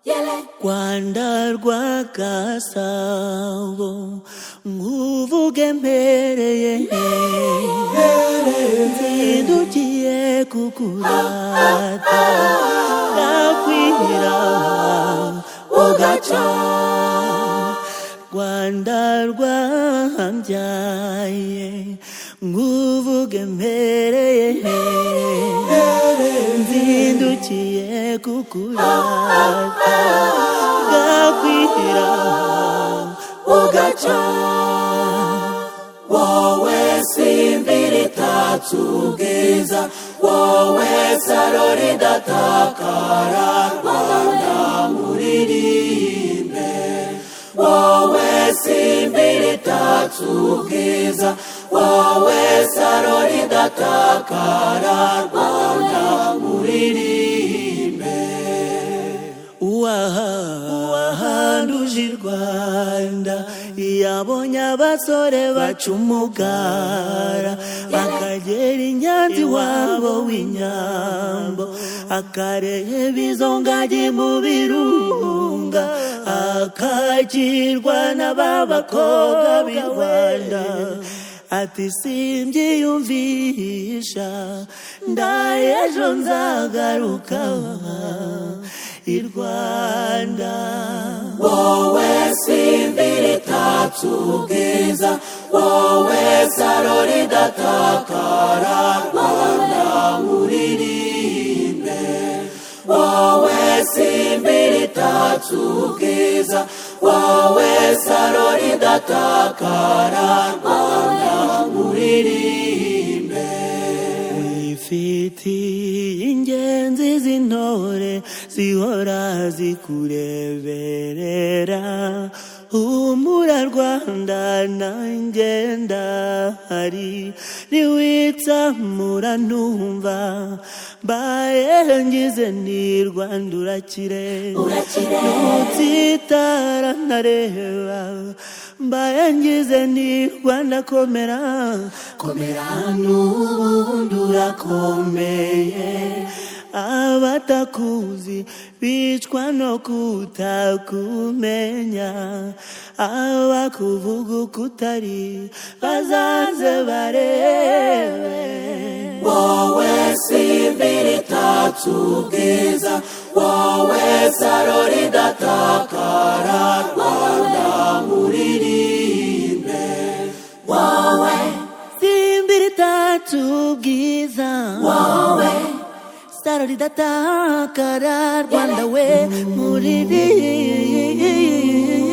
rwanda rwagasabo nk'uvuge mpereye nzindukiye kukurata ndakwira ugaca rwanda rwambyaye nk'uvuge mpereye nzindukiye kukurata ndakwira ugaca wowe simbi ritatse ubwiza wowe saro ridatakara rwanda muririmbe wowe simbi ritatse ubwiza wowe saro ridatakara rwanda muririmbe uwaha uwahanduje i rwanda yabonye abasore baca umugara akagera i nyanza iwabo w'inyambo akareba izo ngagi mu birunga akakirwa na ba bakobwa b'i rwanda ati simbyiyumvisha ndaye ejo nzagaruka i rwanda wowe simbi ritatse ubwiza wowe saro ridatakara rwanda uririmbe wowe simbi ritatse ubwiza wowe saro ridatakara rwanda uririmbe wifiti ingenzi z'intore zihora zikureberera humura rwanda nanjye ndahari ntiwitsamura ntumva mbaye ngize ni rwanda urakire ntutsitara ntareba mbaye ngize ni rwanda komera komera n'ubundi urakomeye abatakuzi bicwa no kutakumenya abakuvuga uko utari bazaze barebe wowe simbi ritatse ubwiza wowe saro ridatakara rwanda muririmbe wowe simbi ritatse ubwiza wowe saro ridatakara rwanda we muririmbe